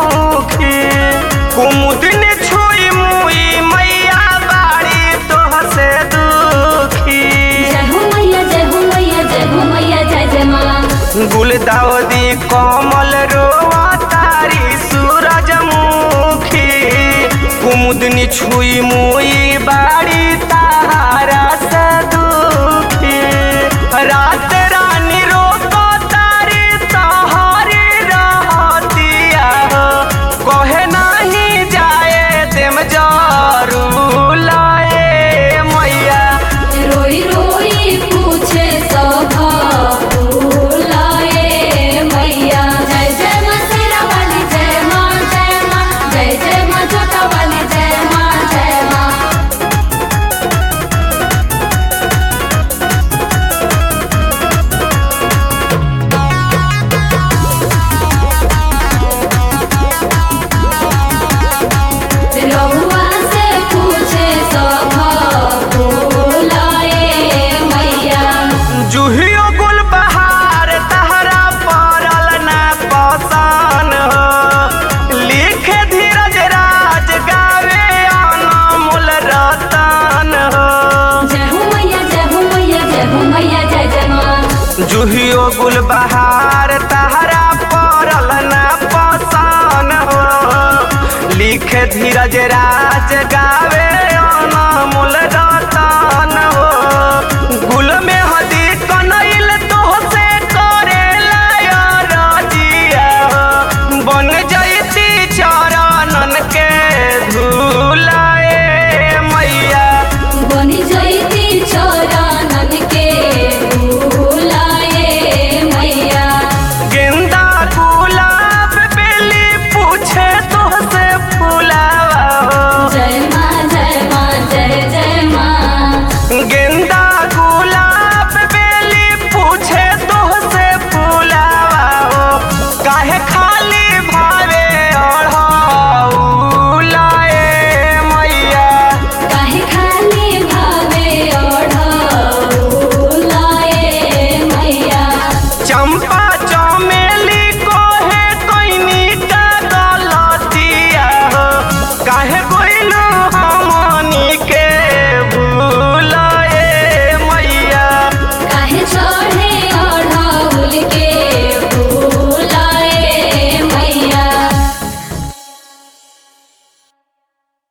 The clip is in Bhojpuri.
मुखी कुमुदिन छुई मुई मैया बाड़ी तोह से दुखी जय हो मैया जय हो मैया जय हो मैया जय जय माँ गुलदाउदी कमल रोआ तारी सूरजमुखी कुमुदनी छुई मुई बाड़ी तारा से दुखी रात रानी रोको तारी तहारी रहतिया हो कहे नहीं जाए देम जरू लाए मैया रोई रोई पूछे सभा बुलाए मैया जय जय माँ शेरा वाली जय माँ जय माँ जय जय माँ जोता वाली जय माँ जय माँ रहुआ से पूछे सभा बुलाए मैया जुहियो गुल बहार तहरा पड़ल ना पसान हो लिखे धीरज राज गावे अनमोल रतन हो जय हो मैया जय हो मैया जय हो मैया जय जय माँ जुहियो गुल बहार तहरा पड़ल ना पसान हो लिखे धीरज राज गावे